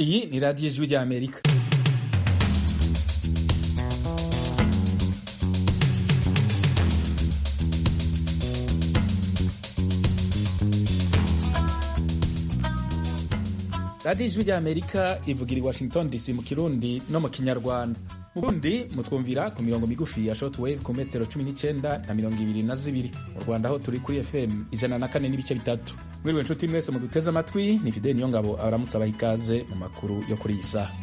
iyi ni radiyo ijwi ry'amerika radiyo ijwi ry'amerika ivugira i washington dc mu kirundi no mu kinyarwanda mu burundi mutwumvira ku mirongo migufi ya shortwave ku metero cumi n'icyenda na mirongo ibiri na zibiri mu rwanda aho turi kuri fm ijana na kane n'ibice bitatu mwiriwe nshuti mwese muduteze amatwi ni fideli niyo ngabo abaramutse abaha ikaze mu makuru yo kuri iyi saha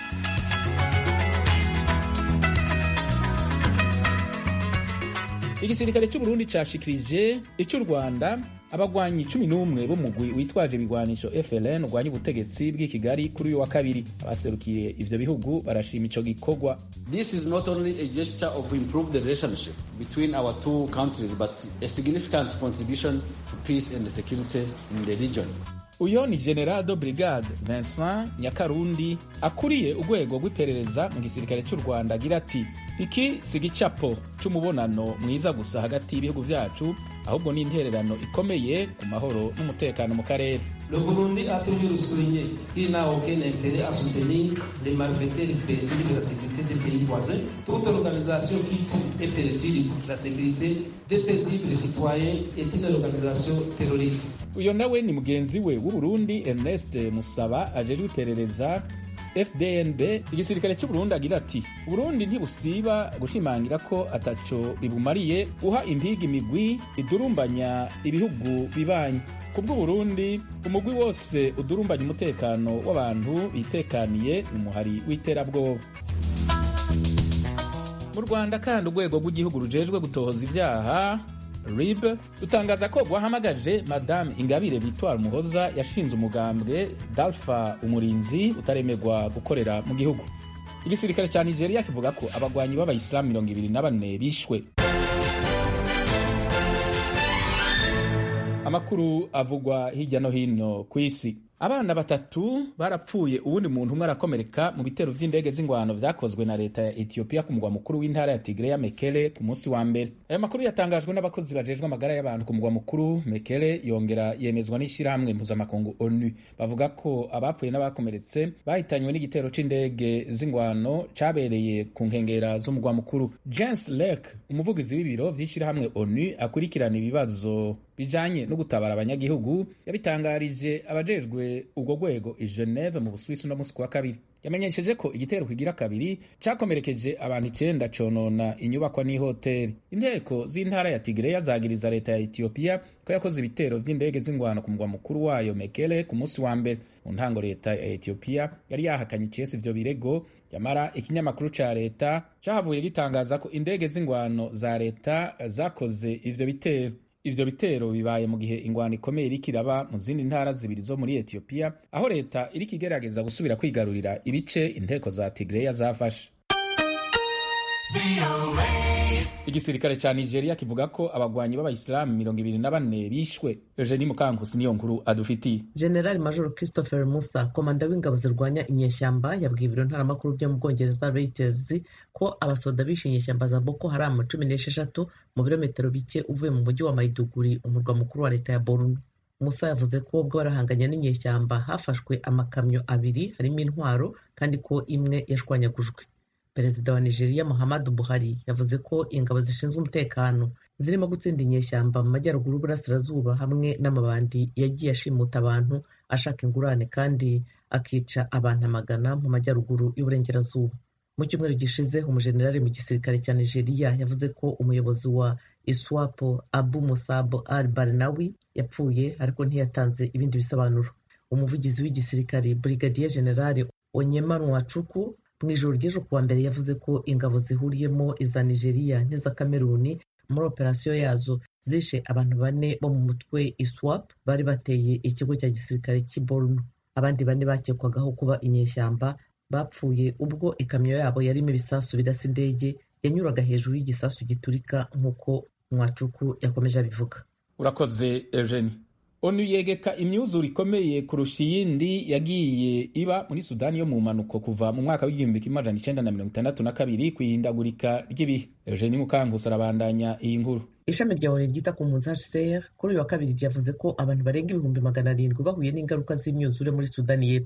igisirikare cy'uburundi cashikirije icy'u rwanda abagwanyi cumi n'umwe b'umugwi witwaje ibigwanisho FLN urwanya ubutegetsi bw'i Kigali kuri uyu wa kabiri abaserukiye ivyo bihugu barashima ico gikorwa This is not only a gesture of improved relationship between our two countries but a significant contribution to peace and security in the region. uyo ni general de brigade Vincent Nyakarundi akuriye urwego rw'iperereza mu gisirikare cy'u Rwanda agira ati iki si igicapo c'umubonano mwiza gusa hagati y'ibihugu vyacu ahubwo ni intererano ikomeye ku mahoro n'umutekano mu karere Le Burundi a toujours souligné qu'il n'a aucun intérêt à soutenir les malfaiteurs perturbe la sécurité des pays voisins. Toute organisation qui tue et perturbe la sécurité des paisibles citoyens est une organisation terroriste. uyo nawe ni mugenzi we w'uburundi ernest musaba ajejwe iperereza fdnb igisirikare cy'uburundi agira ati uburundi ntibusiba gushimangira ko ataco bibumariye guha impigi imigwi idurumbanya ibihugu bibanyi ku bw'uburundi umugwi wose udurumbanya umutekano w'abantu bitekaniye ni umuhari w'iterabwoba mu rwanda kandi urwego rw'igihugu rujejwe gutohoza ibyaha rib rutangaza ko rwahamagaje madame ingabire bitwara umuhoza yashinze umugambwe dalfa umurinzi utaremerwa gukorera mu gihugu igisirikare cya nigeria kivuga ko abagwanyi b'abayisilamu mirongo ibiri na bane bishwe amakuru avugwa hirya no hino ku isi abana batatu barapfuye uwundi muntu umwe arakomereka mu bitero vy'indege z'ingwano vyakozwe na leta ya etiyopiya ku mugwa mukuru w'intara ya tigreya mekele ku munsi wa mbere ayo makuru yatangajwe n'abakozi bajejwe amagara y'abantu ku mugwa mukuru mekele yongera yemezwa n'ishirahamwe mpuzamakungu onu bavuga ko abapfuye n'abakomeretse bahitanywe n'igitero c'indege z'ingwano cabereye ku nkengera z'umugwa mukuru james lake umuvugizi w'ibiro vy'ishirahamwe onu akurikirana ibibazo bijanye no gutabara abanyagihugu yabitangarije abajejwe urwo rwego i Geneve mu Busuwisi no musi wa kabiri yamenyesheje ko igitero kigira kabiri cakomerekeje abantu icenda conona inyubakwa n'ihoteri inteko z'intara ya Tigreya zagiriza leta ya Ethiopia ko yakoze ibitero vy'indege z'ingwano ku mugwa mukuru wayo Mekele ku musi wa mbere mu ntango leta ya Ethiopia yari yahakanye icese ivyo birego yamara ikinyamakuru ca leta cahavuye gitangaza ko indege z'ingwano za leta zakoze ivyo bitero ivyo bitero bibaye mu gihe ingwano ikomeye iriko iraba mu zindi ntara zibiri zo muri etiyopiya aho leta iriko igerageza gusubira kwigarurira ibice inteko za tigreya zafashe igisirikare ca nigeria kivuga ko abagwanyi b'abayisilamu mirongo ibiri na bane bishwe eugenie mukankusi niyo nkuru adufitiye generali major christopher musa komanda w'ingabo zirwanya inyeshyamba yabwiye ibiro ntaramakuru byo mu bwongereza reuters ko abasoda bishe inyeshyamba za boko haramu cumi n'esheshatu mu birometero bike uvuye mu mujyi wa maiduguri umurwa mukuru wa leta ya borno musa yavuze ko ubwo barahanganye n'inyeshyamba hafashwe amakamyo abiri harimo intwaro kandi ko imwe yashwanyagujwe perezida wa nigeria muhammadu buhari yavuze ko ingabo zishinzwe umutekano zirimo gutsinda inyeshyamba mu majyaruguru y'uburasirazuba hamwe n'amabandi yagiye ashimuta abantu ashaka ingurane kandi akica abantu amagana mu majyaruguru y'uburengerazuba mu cyumweru gishize umujenerali mu gisirikare cya nigeria yavuze ko umuyobozi wa iswapo abu musabo al barnawi yapfuye ariko ntiyatanze ibindi bisobanuro umuvugizi w'igisirikare brigadier general onyema nwacuku mu ijoro ry'ejo kuwa mbere yavuze ko ingabo zihuriyemo iza nigeria n'iza kameruni muri operasiyo yazo zishe abantu bane bo mu mutwe iswap bari bateye ikigo cya gisirikare cy'i borno abandi bane bakekwagaho kuba inyeshyamba bapfuye ubwo ikamyo yabo yarimo ibisasu bidasa indege yanyuraga hejuru y'igisasu giturika nk'uko mwacuku yakomeje abivuga urakoze eugenie onu yegeka imyuzure ikomeye kurusha iyindi yagiye iba muri sudani yo mu mpanuko kuva mu mwaka w'igihumbi kimwe amajana icenda na mirongo itandatu na kabiri ku ihindagurika ry'ibihe eugenie mukangusi arabandanya iyi nkuru ishami rya onu ryita ku mpunzi hcr kuri uyu wa kabiri ryavuze ko abantu barenga ibihumbi magana arindwi bahuye n'ingaruka z'imyuzure muri sudani y'epfo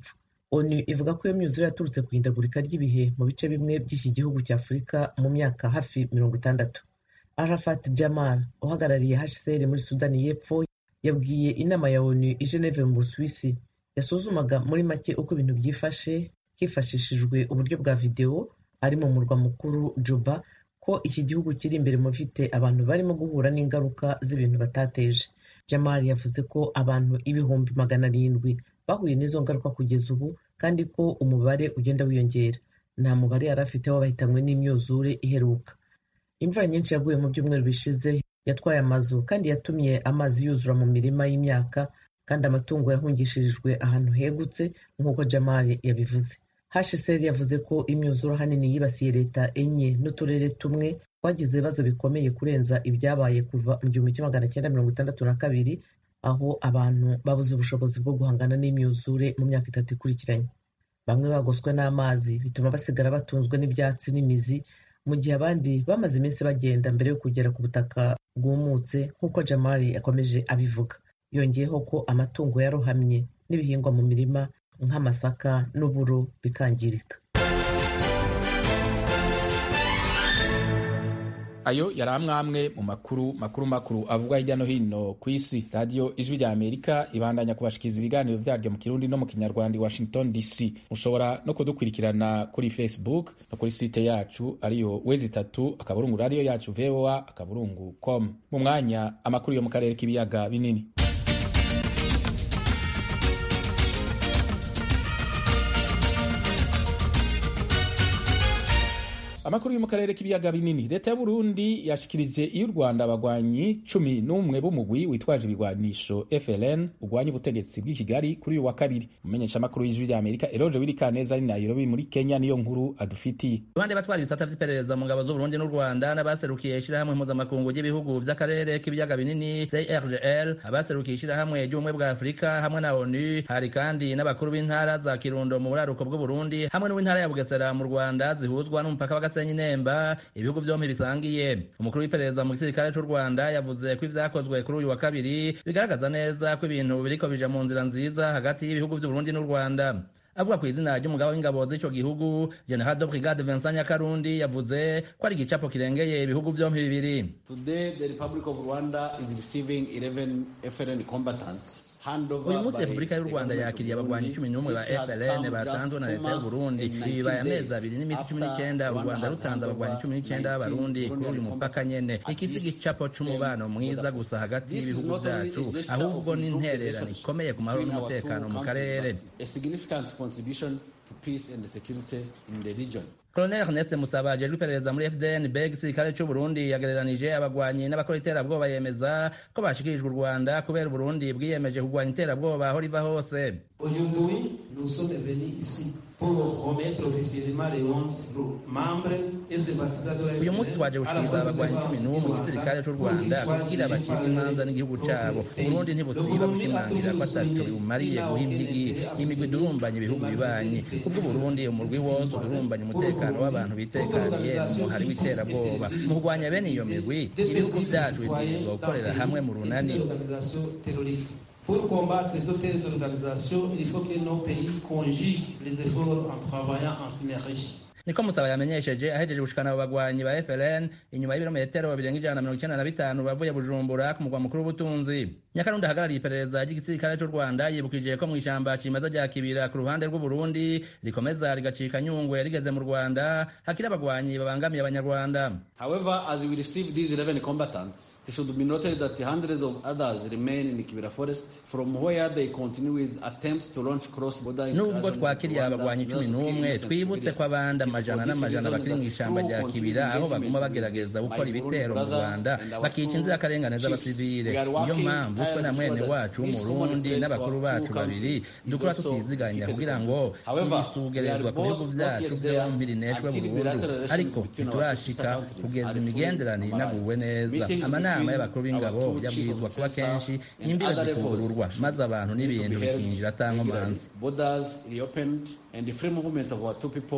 onu ivuga ko iyo myuzure yaturutse ku ihindagurika ry'ibihe mu bice bimwe by'iki gihugu cya afurika mu myaka hafi mirongo itandatu arafat jamal uhagarariye hcr muri sudani y'epfo yabwiye inama ya onu i geneve mu busuwisi yasuzumaga muri make uko ibintu byifashe hifashishijwe uburyo bwa videwo ari mu murwa mukuru juba ko iki gihugu kiri imbere mu bifite abantu barimo guhura n'ingaruka z'ibintu batateje jamal yavuze ko abantu ibihumbi magana arindwi bahuye n'izo ngaruka kugeza ubu kandi ko umubare ugenda wiyongera nta mubare yari afite w'abahitanywe n'imyuzure iheruka imvura nyinshi yaguye mu byumweru bishize yatwaye amazu kandi yatumye amazi yuzura mu mirima y'imyaka kandi amatungo yahungishirijwe ahantu hegutse nk'uko jamali yabivuze hcr yavuze ko imyuzure ahanini yibasiye leta enye n'uturere tumwe twagize ibibazo bikomeye kurenza ibyabaye kuva mu gihumbi kimwe magana cyenda mirongo itandatu na kabiri aho abantu babuze ubushobozi bwo guhangana n'imyuzure mu myaka itatu ikurikiranye bamwe bagoswe n'amazi bituma basigara batunzwe n'ibyatsi n'imizi mu gihe abandi bamaze iminsi bagenda mbere yo kugera ku butaka bwumutse nk'uko jamali yakomeje abivuga yongeyeho ko amatungo yarohamye n'ibihingwa mu mirima nk'amasaka n'uburo bikangirika ayo yari amwe mu makuru makuru makuru avugwa hirya no hino ku isi radiyo ijwi rya amerika ibandanya kubashikiriza ibiganiro vyaryo mu kirundi no mu kinyarwanda i washington dc mushobora no kudukurikirana kuri facebook no kuri site yacu ariyo wezi itatu akaburungu radiyo yacu voa akaburungu com mu mwanya amakuru yo mu karere k'ibiyaga binini amakuru yo mu karere k'ibiyaga binini leta y'uburundi yashikirije iyo u rwanda abagwanyi cumi n'umwe b'umugwi witwaje ibigwanisho fln ugwanya ubutegetsi bw'i kigali kuri uyu wa kabiri umumenyeshamakuru w'ijwi rya amerika eroje wirikaneza ari nairobi muri kenya niyo nkuru adufitiye abandi batwara ibisata vy'iperereza mu ngabo z'uburundi n'u rwanda n'abaserukiye ishirahamwe mpuzamakungu ry'ibihugu vy'akarere k'ibiyaga binini crgl abaserukiye ishirahamwe ry'ubumwe bwa afurika hamwe na onu hari kandi n'abakuru b'intara za kirundo mu buraruko bw'uburundi hamwe n'uw'intara ya bugesera mu rwanda zihuzwa n'umupaka wa gasenyi nemba ibihugu vyompi bisangiye umukuru w'iperereza mu gisirikare c'u rwanda yavuze ko ivyakozwe kuri uyu wa kabiri bigaragaza neza ko ibintu biriko bija mu nzira nziza hagati y'ibihugu vy'uburundi n'u rwanda avuga ku izina ry'umugaba w'ingabo z'ico gihugu general de brigade vincent nyakarundi yavuze ko ari igicapo kirengeye ibihugu vyompi bibiri Today, the Republic of Rwanda is receiving 11 FLN combatants. uyu munsi repubulika y'u rwanda yakiriye abagwanyi cumi n'umwe ba fln batanzwe na leta y'uburundi ibi bibaye amezi abiri n'iminsi cumi n'icyenda u rwanda rutanze abagwanyi cumi n'icyenda b'abarundi kuri uyu mupaka nyene iki si igicapo c'umubano mwiza gusa hagati y'ibihugu vyacu ahubwo ni intererano ikomeye ku mahoro n'umutekano mu karere A significant contribution to peace and security in the region. Colonel Ernest Musaba ajejwe iperereza muri FDN BEG igisirikare c'u Burundi yagereranije abagwanyi n'abakora iterabwoba yemeza ko bashikirijwe u Rwanda kubera Burundi bwiyemeje kurwanya iterabwoba aho riva hose Aujourd'hui, nous sommes venus ici pour remettre officiellement les 11 membres et sympathisants de uyu munsi twaje gushikiriza abagwanyi cumi n'umwe mu gisirikare c'u rwanda kugira bacibwe imanza n'igihugu cabo uburundi ntibusiba gushimangira ko ataco bibumariye guha impigi imigwi idurumbanya ibihugu bibanyi kubw'uburundi umurwi wose udurumbanya umutekano w'abantu bitekaniye mu muhari w'iterabwoba mu kurwanya bene iyo migwi ibihugu vyacu bibwirizwa gukorera hamwe mu runani Pour combattre de telles organisations, il faut que nos pays conjuguent les efforts en travaillant en synergie. niko musaba yamenyesheje ahejeje gushikana abo bagwanyi ba FLN inyuma y'ibirometero birenga ijana na mirongo icenda na bitanu bavuye Bujumbura ku mugwa mukuru w'ubutunzi Nyakarundi ahagarariye iperereza ry'igisirikare c'u Rwanda yibukije ko mw'ishamba cimeza rya Kibira ku ruhande rw'Uburundi rikomeza rigacika nyungwe rigeze mu Rwanda hakiri abagwanyi babangamiye abanyarwanda However, as we receive these 11 combatants, it should be noted that hundreds of others remain in Kibera Forest, from where they continue with attempts to launch cross-border nubwo twakiriye abagwanyi cumi n'umwe twibutse ko abandi amajana n'amajana bakiri mu ishamba rya kibira aho baguma bagerageza gukora ibitero mu rwanda bakica inzirakarengane z'abasivile niyo mpamvu twe na mwene wacu w'umurundi n'abakuru bacu babiri dukora tutiziganya kugira ngo ibisugerezwa ku bihugu vyacu vyombi rineshwe burundu ariko ntiturashika kugeza imigenderanire inaguwe neza amanama y'abakuru b'ingabo yabwirizwa kuba kenshi imbibe zikugururwa maze abantu n'ibintu bikinjira atankomanzi borders reopened and the free movement of our two people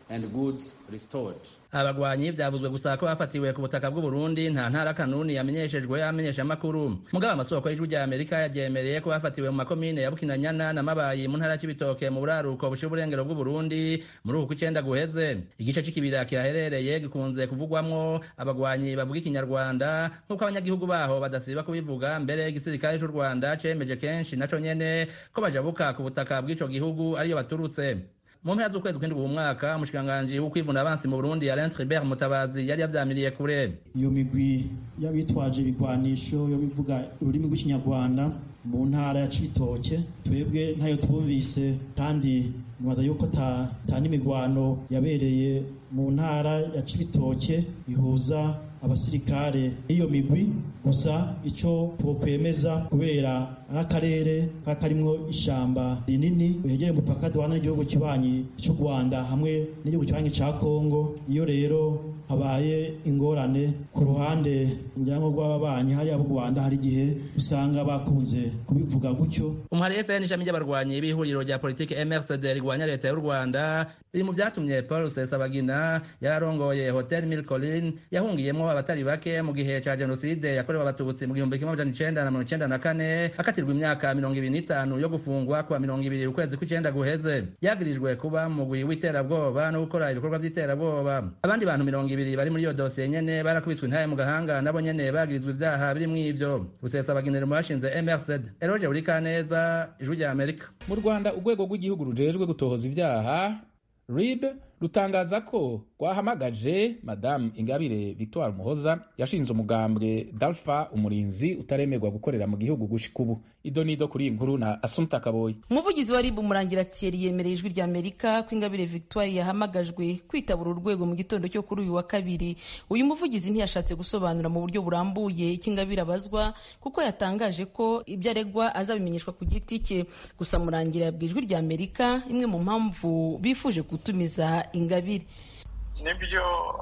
and goods restored. abagwanyi vyavuzwe gusa ko bafatiwe ku butaka bw'uburundi nta ntara kanuni yamenyeshejwe amenyesha amakuru mugabo amasoko y'ijwi rya amerika yaryemereye ko bafatiwe mu makomine ya bukinanyana na mabayi mu ntara y'ibitoke mu buraruko bushira uburengero bw'uburundi muri uku kw'icenda guheze igice c'ikibira kihaherereye gikunze kuvugwamwo abagwanyi bavuga ikinyarwanda nk'uko abanyagihugu baho badasiba kubivuga mbere igisirikare c'u rwanda cemeje kenshi naco nyene ko bajabuka ku butaka bw'ico gihugu ariyo baturutse mu mpera z'ukwezi kw'indwi uwu mwaka umushikiranganji w'ukwivuna abansi mu burundi alain tribert mutabazi yari yavyamiriye kure iyo migwi y'abitwaje ibigwanisho yo bivuga ururimi rw'ikinyarwanda mu ntara ya cibitoke twebwe ntayo twumvise kandi mubaza yuko ta n'imigwano yabereye mu ntara ya cibitoke ihuza abasirikare n'iyo migwi gusa icyo twokwemeza kubera ari akarere kaba karimwo ishamba rinini rihegereye umupaka duhana n'igihugu kibanyi cy'u rwanda hamwe n'igihugu kibanyi ca kongo iyo rero habaye ingorane ku ruhande ngira ngo rw'ababanyi hariya b'u rwanda hari igihe usanga bakunze kubivuga gutyo umuhari fn ishami ry'abarwanyi b'ihuriro rya politiki mrcd rigwanya leta y'u rwanda biri mu vyatumye paul rusesabagina yararongoye hotel mil colin yahungiyemwo abatari bake mu gihe ca jenoside yakorewe abatutsi mu gihumbi kimwe amajana icenda na mirongo icenda na kane akatirwa imyaka mirongo ibiri n'itanu yo gufungwa kuwa mirongo ibiri ukwezi kw'icenda guheze yagirijwe kuba mu mugwi w'iterabwoba no gukora ibikorwa vy'iterabwoba abandi bantu mirongo ibiri bari muri iyo dosiye nyene barakubiswe intaye mu gahanga nabo nyene bagirizwa ivyaha birimwo ivyo rusesabaginero mu bashinze mrcd eroge burikaneza ijwi rya amerika mu rwanda urwego rw'igihugu rujejwe gutohoza ibyaha rib rutangaza ko rwahamagaje madamu ingabire victoire muhoza yashinze umugambwe dalfa umurinzi utaremerwa gukorera mu gihugu gushika ubu ido nido kuri iyi nkuru na asumta kaboyi umuvugizi wa rib umurangira thierry yemereye ijwi rya amerika ko ingabire victoire yahamagajwe kwitabura urwego mu gitondo cyo kuri uyu wa kabiri uyu muvugizi ntiyashatse gusobanura mu buryo burambuye icyo ingabire abazwa kuko yatangaje ko ibyo aregwa azabimenyeshwa ku giti cye gusa murangira yabwiye ijwi rya amerika imwe mu mpamvu bifuje gutumiza ingabire nibyo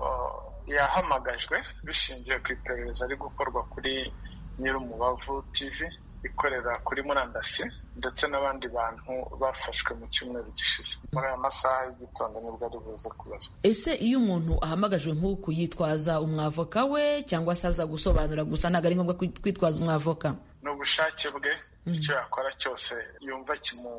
yahamagajwe bishingiye ku iperereza ari gukorwa kuri nyir'umubavu tv ikorera kuri murandasi ndetse n'abandi bantu bafashwe mu cyumweru gishize muri aya masaha y'igitondo nibwo ari buze kubazwa ese iyo umuntu ahamagajwe nk'uku yitwaza umwavoka we cyangwa se aza gusobanura gusa ntabwo ari ngombwa kwitwaza umwavoka ni ubushake bwe icyo yakora cyose yumva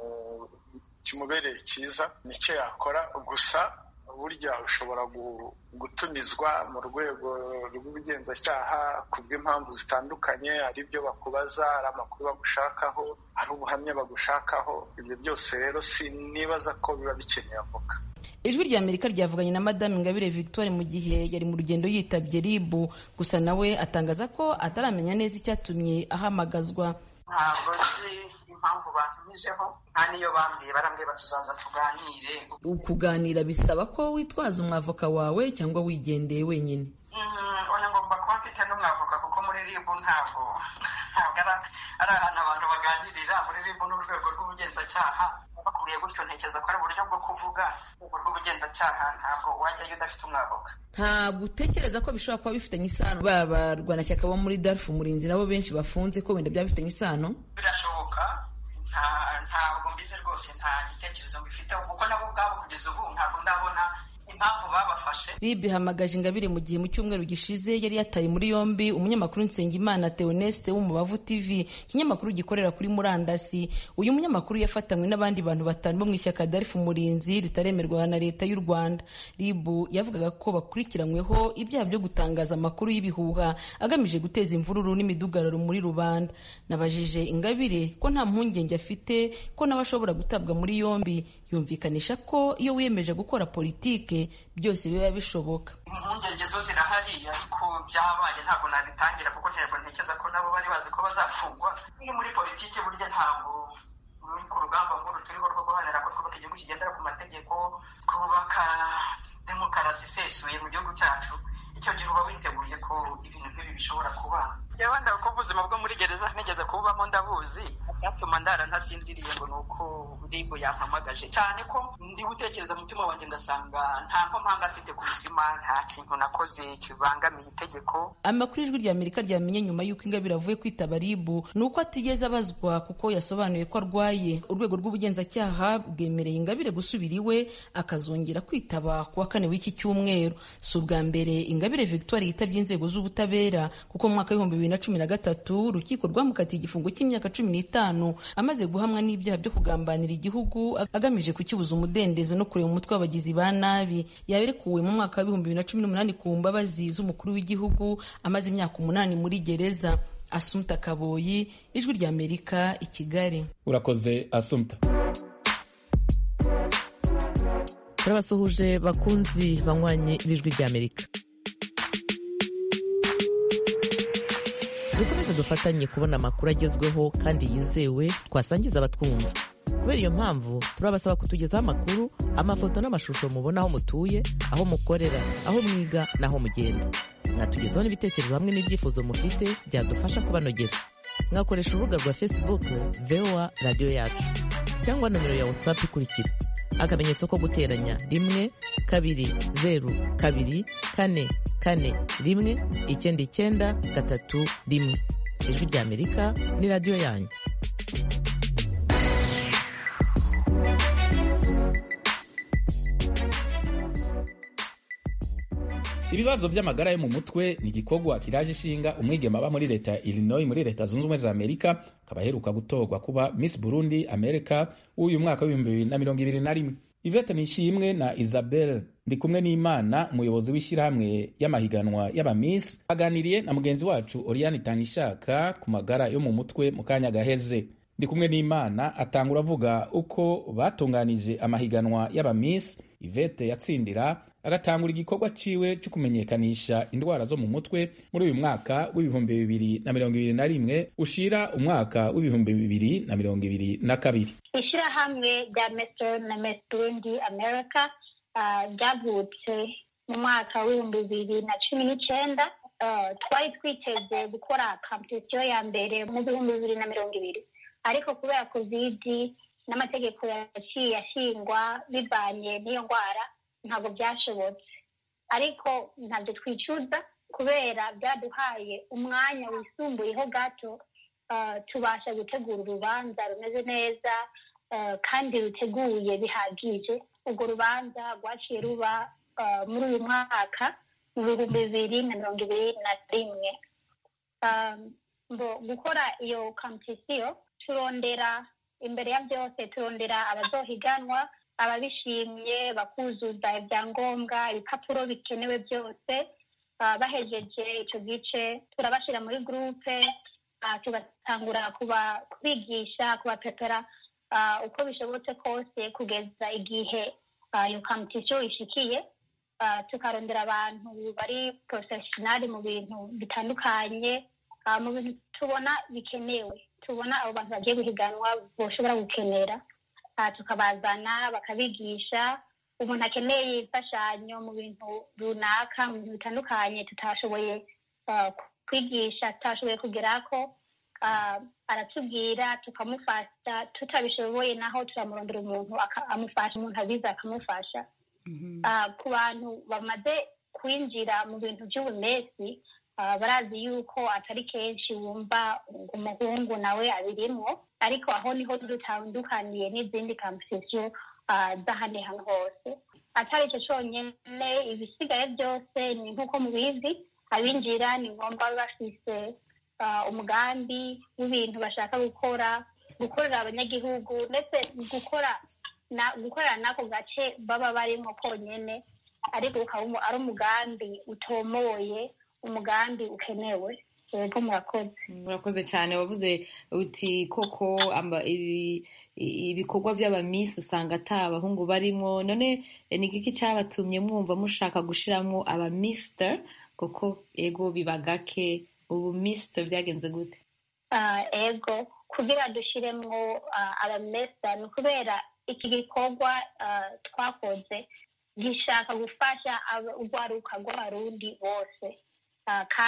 kimubereye cyiza nicyo yakora gusa burya ushobora gutumizwa mu rwego rw'ubugenzacyaha ku bw'impamvu zitandukanye hari ibyo bakubaza hari amakuru bagushakaho hari ubuhamya bagushakaho ibyo byose rero sinibaza ko biba bikeneye avoka ijwi rya amerika ryavuganye na madamu ingabire victoire mu gihe yari mu rugendo yitabye ribu gusa nawe atangaza ko ataramenya neza icyatumye ahamagazwa ntabwo nzi impamvu bantumijeho nta niyo bambwiye barambwiye batuzaza tuganire kuganira bisaba ko witwaza umwavoka wawe cyangwa wigendeye wenyine oya ngomba kuba mfite n'umwavoka kuko muri ribu ntabwo ntabwo ari ahantu abantu baganirira muri ribu n'urwego rw'ubugenzacyaha bakubwiye gutyo ntekereza ko ari uburyo bwo kuvuga urwego rw'ubugenzacyaha ntabwo wajyayo udafite umwavoka ntabwo utekereza ko bishobora kuba bifitanye isano ba barwanashyaka bo muri darufu umurinzi nabo benshi bafunze ko wenda byaba bifitanye isano birashoboka ntabwo mbizi rwose nta gitekerezo mbifiteho kuko nabo ubwabo kugeza ubu ntabwo ndabona impamvu babafashe rib ihamagaje ingabire mu gihe mu cyumweru gishize yari yataye muri yombi umunyamakuru nsengimana theoneste w'umubavu tv ikinyamakuru gikorera kuri murandasi uyu munyamakuru yafatanywe n'abandi bantu batanu bo mu ishyaka darifu umurinzi ritaremerwa na leta y'u rwanda rib yavugaga ko bakurikiranyweho ibyaha byo gutangaza amakuru y'ibihuha agamije guteza imvururu n'imidugararo muri rubanda nabajije ingabire ko nta mpungenge afite ko nawe ashobora gutabwa muri yombi yumvikanisha ko iyo wiyemeje gukora politike byose biba bishoboka impungenge zo zirahari ariko byabaye ntabwo nabitangira kuko ntego ntekereza ko nabo bari bazi ko bazafungwa iyo muri politiki burya ntabwo ruri ku rugamba nkuru turiho rwo guharanira ko twubaka igihugu kigendera ku mategeko twubaka demokarasi isesuye mu gihugu cyacu icyo gihe uba witeguye ko ibintu nk'ibi bishobora kuba yewe ndabwo ubuzima bwo muri gereza nigeze kububamo ndabuzi byatuma ndara ntasinziriye ngo ni uko ribu yampamagaje cyane ko ndi gutekereza umutima wanjye ngasanga nta mpamanga afite ku mutima nta kintu nakoze kibangamiye itegeko amakuru ijwi rya amerika ryamenye nyuma y'uko ingabire avuye kwitaba ribu ni uko atigeze abazwa kuko yasobanuye ko arwaye urwego rw'ubugenzacyaha bwemereye ingabire gusubira iwe akazongera kwitaba ku wa kane w'iki cyumweru si ubwa mbere ingabire victoire yitabye inzego z'ubutabera kuko mu mwaka w'ibihumbi bibiri na cumi na gatatu urukiko rwamukatiye igifungo cy'imyaka cumi n'itanu amaze guhamwa n'ibyaha byo kugambanira igihugu agamije kukibuza umudendezo no kureba umutwe w'abagizi ba nabi yaberekuwe mu mwaka w'ibihumbi bibiri na cumi n'umunani ku mbabazi z'umukuru w'igihugu amaze imyaka umunani muri gereza asumta kaboyi ijwi rya amerika i kigali urakoze asumta turabasuhuje bakunzi banywanyi b'ijwi rya amerika dukomeze dufatanye kubona amakuru agezweho kandi yizewe twasangiza abatwumva kubera iyo mpamvu turabasaba kutugezaho amakuru amafoto n'amashusho mubona aho mutuye aho mukorera aho mwiga n'aho mugenda mwatugezaho n'ibitekerezo hamwe n'ibyifuzo mufite byadufasha kubanogera mwakoresha urubuga rwa facebook voa radiyo yacu cyangwa nomero ya whatsapp ikurikira akamenyetso ko guteranya rimwe kabiri zeru kabiri kane kane rimwe icyenda icyenda gatatu rimwe ijwi rya amerika ni radiyo yanyu ibibazo by'amagara yo mu mutwe ni igikorwa kiraje ishinga umwigema aba muri leta ya illinois muri leta zunze ubumwe za amerika akaba aheruka gutorwa kuba miss burundi america w'uyu mwaka w'ibihumbi bibiri na mirongo ibiri na rimwe ivete nishimwe na isabel ndi kumwe n'imana umuyobozi w'ishyirahamwe y'amahiganwa y'abamiss aganiriye na mugenzi wacu oriane itangishaka ku magara yo mu mutwe mu kanya gaheze ndi kumwe n'imana atangura avuga uko batunganije amahiganwa y'abamiss ivete yatsindira agatangura igikorwa ciwe cyo kumenyekanisha indwara zo mu mutwe muri uyu mwaka w'ibihumbi bibiri na mirongo ibiri na rimwe ushira umwaka w'ibihumbi bibiri na mirongo ibiri na kabiri ishyirahamwe rya meso na mes burundi america ryavutse mu mwaka w'ibihumbi bibiri na cumi n'icyenda twari twiteze gukora kampetisiyo ya mbere mu bihumbi bibiri na mirongo ibiri ariko kubera kovidi n'amategeko yaciye ashingwa bivanye n'iyo ndwara ntabwo byashobotse ariko ntabyo twicuza kubera byaduhaye umwanya wisumbuyeho gato tubasha gutegura urubanza rumeze neza kandi ruteguye bihagije urwo rubanza rwaciye ruba muri uyu mwaka mu bihumbi bibiri na mirongo ibiri na rimwe gukora iyo kampisiyo turondera imbere ya byose turondera abazohiganwa ababishimye bakuzuza ibyangombwa ibipapuro bikenewe byose bahejeje icyo gice turabashyira muri gurupe tugatangura kubigisha kubapepera uko bishobotse kose kugeza igihe iyo kampisiyo ishikiye tukarondera abantu bari porofeshinari mu bintu bitandukanye mu bintu tubona bikenewe tubona abo bantu bagiye guhiganwa bashobora gukenera tukabazana bakabigisha umuntu akeneye imfashanyo mu bintu runaka mu bintu bitandukanye tutashoboye kwigisha tutashoboye kugera ko aratubwira tukamufasha tutabishoboye naho turamurondera umuntu amufasha umuntu abiza akamufasha ku bantu bamaze kwinjira mu bintu by'ubunesi barazi yuko atari kenshi wumva umuhungu nawe abirimo ariko aho niho dutandukaniye n'izindi kampisiyo z'ahandi hantu hose atari icyo cyonyine ibisigaye byose ni nk'uko mubizi abinjira ni ngombwa bafise umugambi w'ibintu bashaka gukora gukorera abanyagihugu ndetse gukora gukorera n'ako gace baba barimo konyine ariko ukaba ari umugambi utomoye umugambi ukenewe yego murakoze murakoze cyane wavuze uti koko ibikorwa by'abamisi usanga ata abahungu barimo none ni igiki cyabatumye mwumva mushaka gushyiramo abamisita kuko ego biba gake ubu misita byagenze gute ego kugira dushyiremo abamisita ni ukubera iki gikorwa twakoze gishaka gufasha urwaruka rw'abarundi bose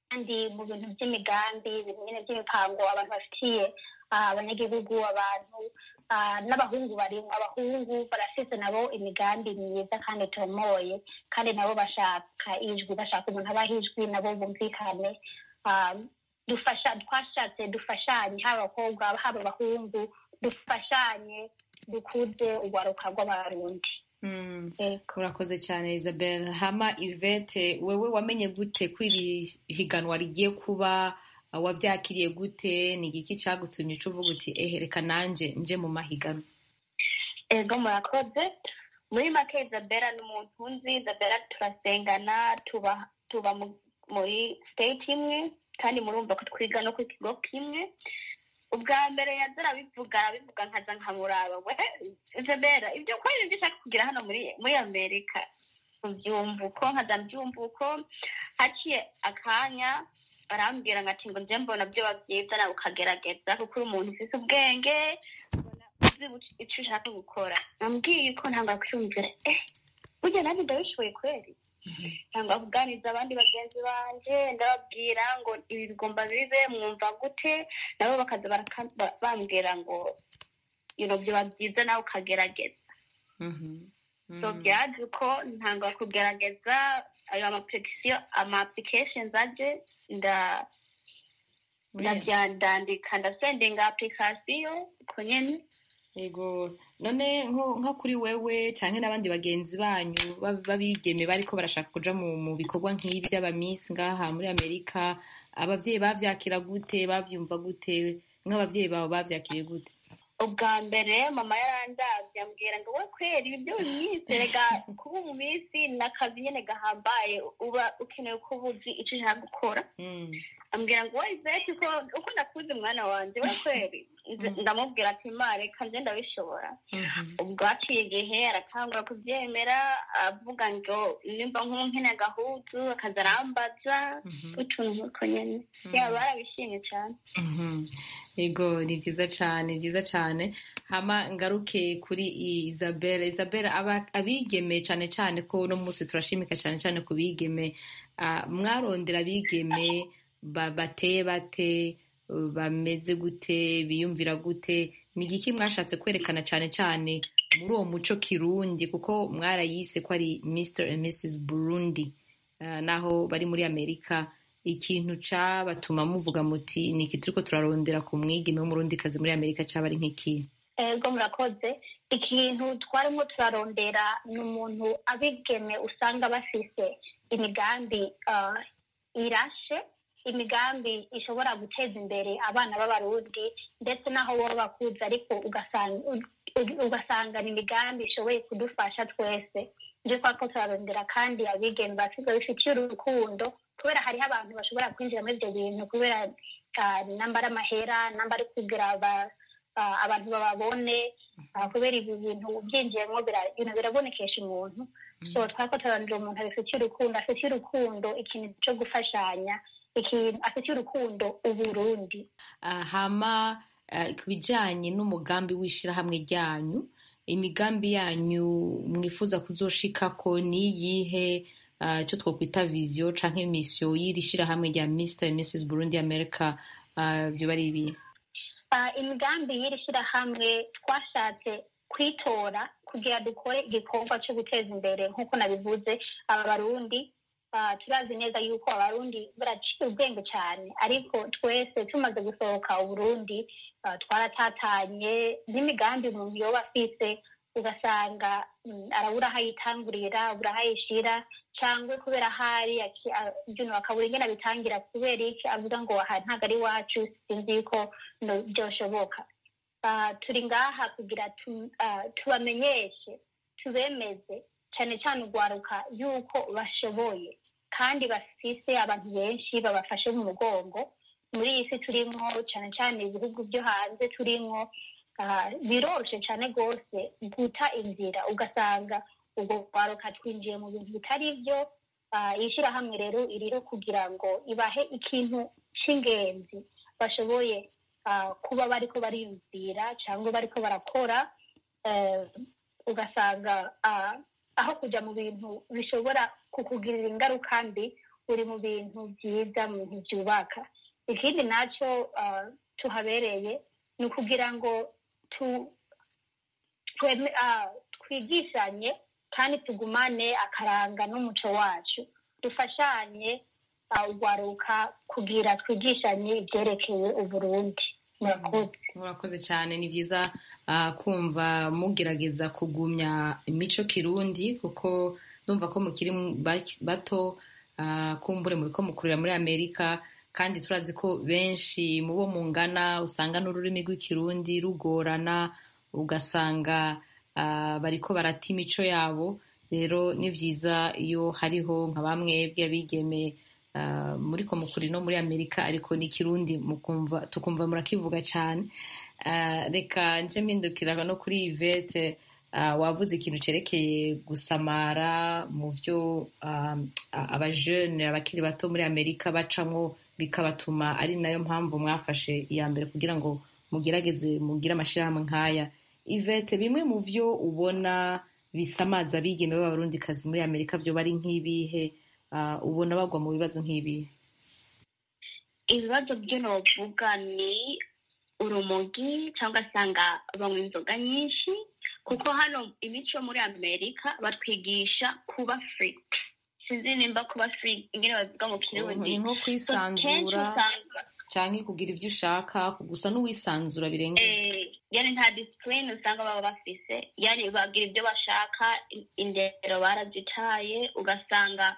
kandi mu bintu by'imigambi ibintu nyine by'imipango abantu bafitiye abanyagihugu abantu n'abahungu barimo abahungu barafite nabo imigambi myiza kandi itomoye kandi nabo bashaka ijwi bashaka umuntu abaha ijwi nabo bumvikane dufasha twashatse dufashanye haba abakobwa haba abahungu dufashanye dukuze urwaruka rw'abarundi urakoze cyane isabel hama ivete wewe wamenye gute ko iri higanwa rigiye kuba wabyakiriye gute ni igiki cyagutumye uca uvuga uti ehe reka nanjye nje mu mahiganwa ego murakoze muri make isabela ni umuntu nzi isabela turasengana tuba tuba muri state imwe kandi murumva ko twiga no ku kigo kimwe ubwa mbere yaza arabivuga arabivuga nkaza nkamuraba we isabela ibyo ko ibyo ushaka kugira hano muri muri amerika ubyumva uko nkaza mbyumva uko haciye akanya arambwira ngo ati ngo njye mbona byoba byiza nawe ukagerageza kuko uri umuntu ufite ubwenge uzi icyo ushaka gukora nambwiye ko ntabwo kwiyumvira eh burya nanjye ndabishoboye kweri cyangwa kuganiriza abandi bagenzi banjye ndababwira ngo ibi bigomba bibe mwumva gute nabo bakaza bambwira ngo byoba byiza nawe ukagerageza so byaje uko ntanga kugerageza ayo ama applications aje nda ndabyandandika ndasendinga application uko nyene yego none nko kuri wewe cyangwa n'abandi bagenzi banyu babigeme bariko barashaka kuja mu bikorwa nk'ibi by'abamisi ngaha muri amerika abavyeyi bavyakira gute bavyumva gute nk'abavyeyi bawe bavyakiriye gute ubwa mbere mama yarandavye ambwira ngo we kwera ibi byo minsi rega kuba mu minsi ni akazi nyene gahambaye uba ukeneye ko uba uzi ico ushaka gukora ambwira ngo we izeti ko uko nakuze umwana wanje we kweri ndamubwira ati ma reka nje ndabishobora ubwo haciye igihe aratangura kuvyemera avuga ngo nimba nk'unkene agahuzu akaza arambaza utuntu nk'uko nyene yaba barabishimye cane yego ni byiza cyane byiza cyane hama ngaruke kuri isabelle isabelle abigeme cyane cyane ko uno munsi turashimika cyane cyane ku bigeme mwarondera abigeme bateye bate bameze gute biyumvira gute ni igiki mwashatse kwerekana cyane cyane muri uwo muco kirundi kuko mwarayise ko ari mr and mrs burundi naho bari muri amerika ikintu cabatuma muvuga muti ni iki turiko turarondera ku mwigeme w'umurundikazi muri amerika caba ari nk'iki ego murakoze ikintu twarimo turarondera ni umuntu abigeme usanga bafise imigambi irashe imigambi ishobora guteza imbere abana b'abarundi ndetse n'aho baba bakuze ariko ugasanga ni imigambi ishoboye kudufasha twese ibyo twako turarondera kandi abigeme basize bifitiye urukundo kubera hariho abantu bashobora kwinjira muri ibyo bintu kubera namba ari amahera namba ari kugira abantu bababone kubera ibi bintu byinjiyemo birabonekesha umuntu so twako turarondera umuntu abifitiye urukundo afitiye urukundo ikintu cyo gufashanya ikintu afitiye urukundo uburundi hama ku bijyanye n'umugambi w'ishyirahamwe ryanyu imigambi yanyu mwifuza kuzoshikako ni iyihe icyo twakwita viziyo cyangwa imisiyo y'iri shyirahamwe rya Mr Mrs Burundi America byo bari ibi imigambi y'iri shyirahamwe twashatse kwitora kugira dukore igikorwa cyo guteza imbere nk'uko nabivuze aba barundi turazi neza yuko abarundi baraciye ubwenge cyane ariko twese tumaze gusohoka uburundi twaratatanye n'imigambi umuntu yoba afise ugasanga arabura aho ayitangurira abura aho ayishira cyangwa kubera ahari ibintu bakabura ingene abitangira kubera iki avuga ngo aha ntabwo ari iwacu sinzi yuko byoshoboka turi ngaha kugira tubamenyeshe tubemeze cyane cyane urwaruka yuko bashoboye kandi bafise abantu benshi babafashe mu mugongo muri iyi si turimo cyane cyane ibihugu byo hanze turimo biroroshye cyane rwose guta inzira ugasanga ubwo rwaruka twinjiye mu bintu bitari byo iyi shyirahamwe rero iriho kugira ngo ibahe ikintu cy'ingenzi bashoboye kuba bariko bariyumvira cyangwa bariko barakora ugasanga aho kujya mu bintu bishobora kukugirira ingaruka mbi uri mu bintu byiza mu bintu byubaka ikindi nacyo tuhabereye ni ukugira ngo twigishanye kandi tugumane akaranga n'umuco wacu dufashanye ugwaruka kugira twigishanye ibyerekeye uburundi murakoze cyane ni byiza kumva mugerageza kugumya imico kirundi kuko numva ko mukiri bato kumbure muri ko mukurira muri amerika kandi turazi ko benshi mu bo mungana usanga n'ururimi rw'ikirundi rugorana ugasanga bariko barata imico yabo rero ni byiza iyo hariho nka bamwe bw'abigeme muri ko mukuri no muri amerika ariko n'ikirundi tukumva murakivuga cyane reka nje mpindukira no kuri ivete wavuze ikintu cyerekeye gusamara mu byo abajene abakiri bato muri amerika bacamo bikabatuma ari nayo mpamvu mwafashe iya mbere kugira ngo mugerageze mugire amashyirahamwe nk'aya ivete bimwe mu byo ubona bisamaza abigeme b'abarundikazi muri amerika byo bari nk'ibihe ubona bagwa mu bibazo nk'ibihe ibibazo byo novuga ni urumogi cyangwa asanga banywa inzoga nyinshi kuko hano imico muri amerika batwigisha kuba free sinzi nimba kuba free ingene bavuga mu kirundi ni nko kwisanzura cyangwa kugira ibyo ushaka gusa n'uwisanzura birengera yani nta disipurine usanga baba bafise yani bagira ibyo bashaka indero barazitaye ugasanga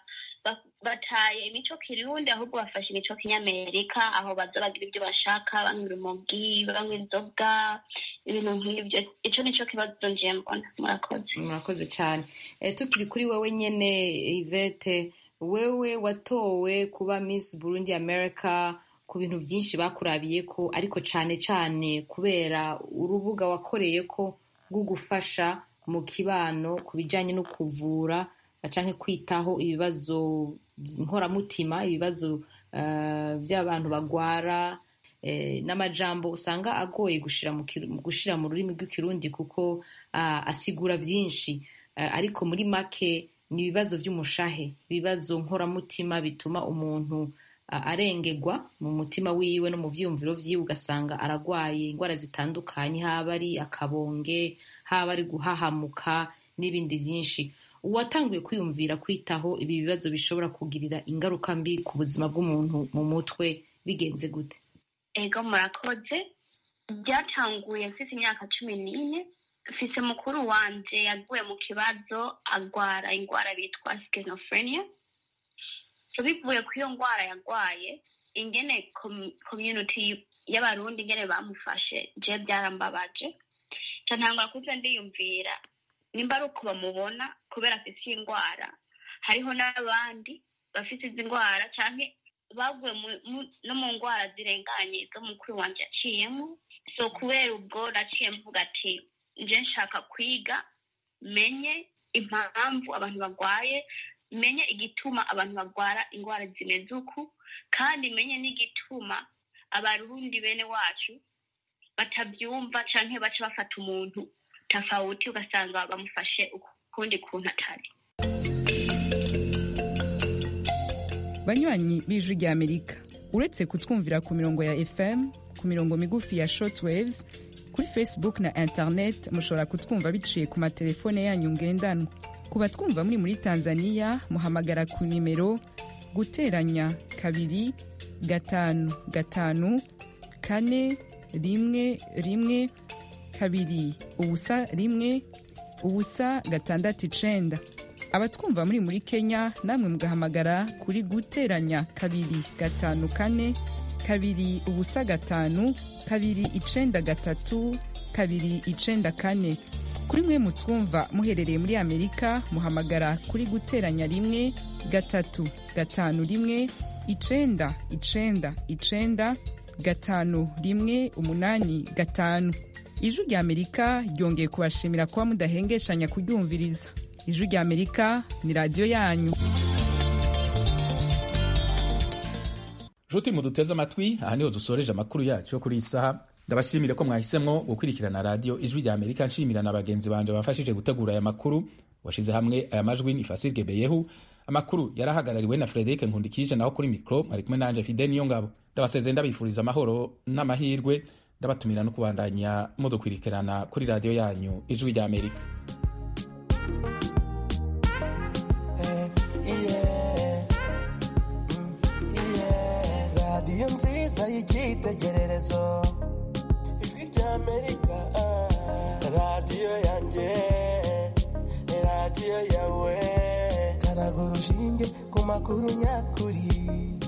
bataye imico kirundi ahubwo bafashe imico kinyamerika aho baza bagira ibyo bashaka banywa urumogi banywa inzoga ibintu nk'ibyo icyo nicyo kibazo ngiye mbona murakoze murakoze cyane tukiri kuri wowe nyine ivete wewe watowe kuba miss burundi america ku bintu byinshi bakurabiye ko ariko cyane cyane kubera urubuga wakoreye ko rwo gufasha mu kibano ku bijyanye no kuvura cyangwa kwitaho ibibazo nkoramutima ibibazo by'abantu bagwara n'amajambo usanga agoye gushyira mu rurimi rw'ikirundi kuko asigura byinshi ariko muri make ni ibibazo by'umushahe ibibazo nkoramutima bituma umuntu arengegwa mu mutima wiwe no mu byiyumviro byiwe ugasanga aragwaye indwara zitandukanye haba ari akabonge haba ari guhahamuka n'ibindi byinshi uwatanguye kwiyumvira kwitaho ibi bibazo bishobora kugirira ingaruka mbi ku buzima bw'umuntu mu mutwe bigenze gute ego murakoze byatanguye mfite imyaka cumi n'ine mfise mukuru wanje yaguye mu kibazo agwara indwara bitwa schizophrenia so bivuye ku iyo ndwara yagwaye ingene community y'abarundi ingene bamufashe je byarambabaje ca ntangura kuza ndiyumvira nimba ari uko bamubona kubera afise iyi ndwara hariho n'abandi bafite izi ndwara canke baguye no mu ndwara zirenganye zo mukuru wanje yaciyemo so kubera ubwo naciye mvuga ati nje nshaka kwiga menye impamvu abantu bagwaye menye igituma abantu bagwara indwara zimeze uku kandi menye n'igituma abarundi bene wacu batabyumva canke baca bafata umuntu tafawuti ugasanga bamufashe ukundi kuntu atari banywanyi b'ijwi rya amerika uretse kutwumvira ku mirongo ya fm ku mirongo migufi ya shortwaves kuri facebook na internet mushobora kutwumva biciye ku matelefone yanyu ngendanwa ku batwumva muri muri tanzania muhamagara ku nimero guteranya kabiri gatanu gatanu kane rimwe rimwe kabiri ubusa rimwe ubusa gatandatu icenda abatwumva muri muri kenya namwe mugahamagara kuri guteranya kabiri gatanu kane kabiri ubusa gatanu kabiri icenda gatatu kabiri icenda kane kuri mwe mutwumva muherereye muri amerika muhamagara kuri guteranya rimwe gatatu gatanu rimwe icenda icenda icenda gatanu rimwe umunani gatanu ijwi rya amerika ryongeye kubashimira kuba mudahengeshanya kuryumviriza ijwi rya amerika ni radiyo yanyu nshuti muduteze amatwi aha niho dusoreje amakuru yacu yo kuri iyi saha ndabashimire ko mwahisemo gukurikirana radiyo ijwi rya amerika nshimira na bagenzi banje bafashije gutegura aya makuru washyize hamwe aya majwi ni fasirge beyehu amakuru yarahagarariwe na frederic nkundikije naho kuri mikoro ari kumwe nanje fide niyo ngabo ndabasezeye ndabifuriza amahoro n'amahirwe ndabatumira no kubandanya mudukwirikirana kuri radiyo yanyu ijwi rya amerika radiyo nziza y'icyitegererezo ijwi rya amerika radiyo yanjye radiyo yawe karaga urushinge ku makuru nyakuri